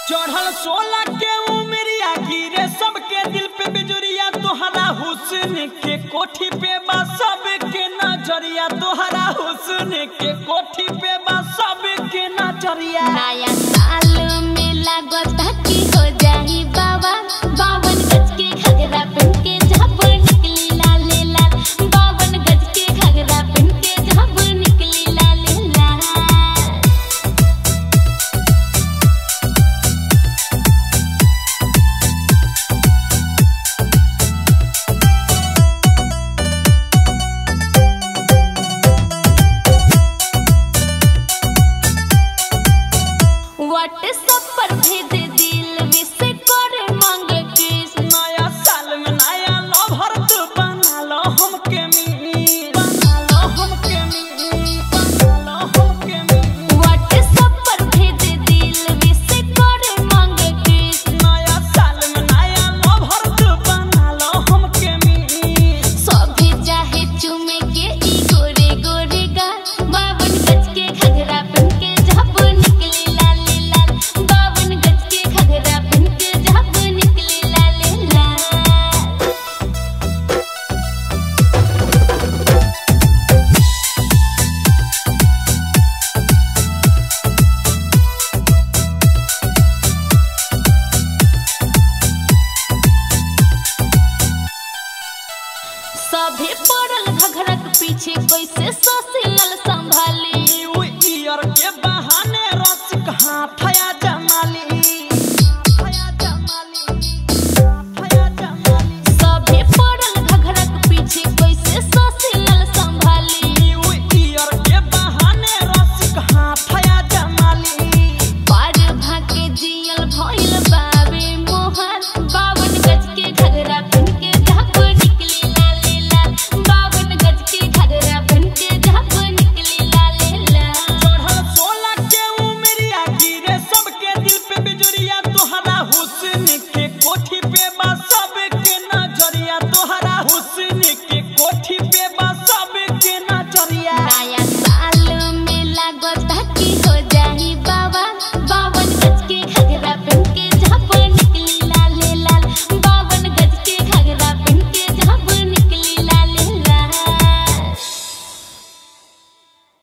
चढ़ल सोलह के उमरिया गिरे सबके दिल पे बिजुरिया तोहरा हुस्न के कोठी पे बा सबके नजरिया तोहरा हुस्न के कोठी पे बा सबके नजरिया नया साल में लागता कि हो जाही बाबा बावन गज के घगरा पहन के जब निकली लाले लाल बावन गज के घगरा पहन के जब निकली लाले लाल व्हाट्सएप पर भेज